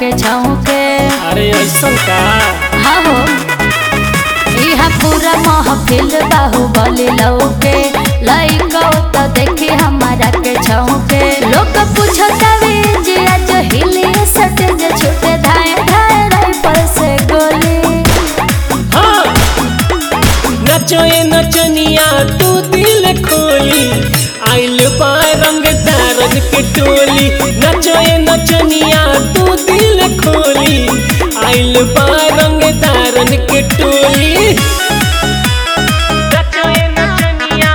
के छौके अरे ऐसा का हाँ हो इहा पूरा महफिल बाहुबली लौके लइका तो देखी हमारा के छौके लोग पूछतावे जे आज हिली सटे जे छूटे धाए धाए राइफल से गोली हाँ नचो ये नचनिया तू दिल खोली आइल बा रंग तारन के टोली नचो ये नचनिया तू दिल खोली आइल बा रंग तारन के टोली नचो ये नचनिया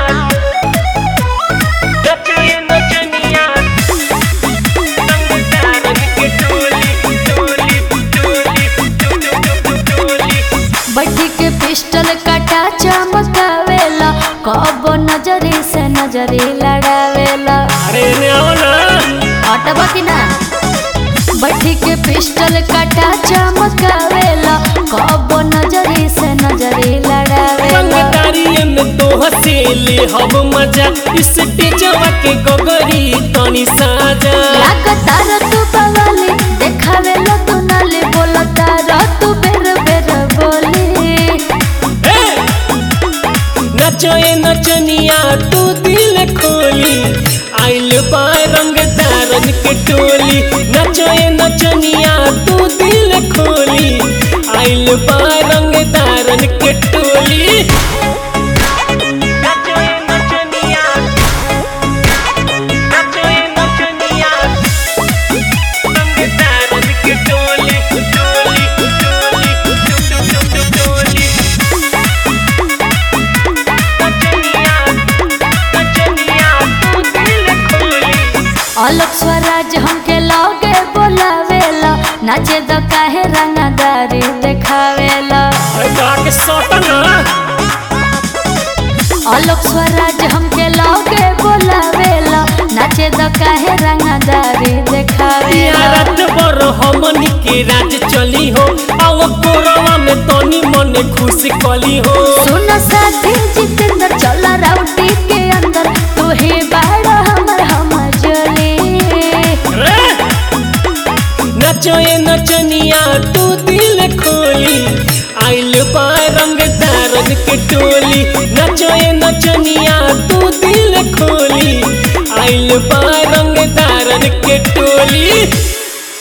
नचो ये नचनिया रंग तारन के टोली टोली टोली टोली बड्डी के पिस्टल कटा चमकावेला कब नजरी से नजरी लड़ावेला अरे ने आओ ना हटबा कि ना बड्डी के पिस्टल कटा चमकावेला कब नजरी से नजरी लड़ावेला रंगदारी में तो हसेले हम मजा इस टेजवा के गगरी तनी साजा लागतार तू बवाली देखावेला तू नाले बोलतार तू बेर बेर बोली ए! नचो ये नचनिया तू दिल खोली आइल बा रंग तारन के टोली नचो ये नचनिया तू दिल खोली आइल बा रंग तारन के टोली नचो ये नचनिया नचो ये नचनिया रंग तारन के टोली टोली टोली टोली नचनिया नचनिया तू दिल खोली अलग स्वराज हमके लगे बोलावेला नाचे द काहे रंगदारी देखावेला अरे जाके सौटा ना अलग स्वराज हमके लगे बोलावेला नाचे द काहे रंगदारी देखावेला रात भर हमनी के राज चली हो आव कोरवा में तनी मन खुश कली हो सुन साथी जितेंद्र चला राउटी के अंदर तू ही बाड़ा हमर हमर जली रे! नचो ये नचनिया तू दिल खोली आइल बा रंग तारन के टोली नचो ये नचनिया तू दिल खोली आइल बा रंग तारन के टोली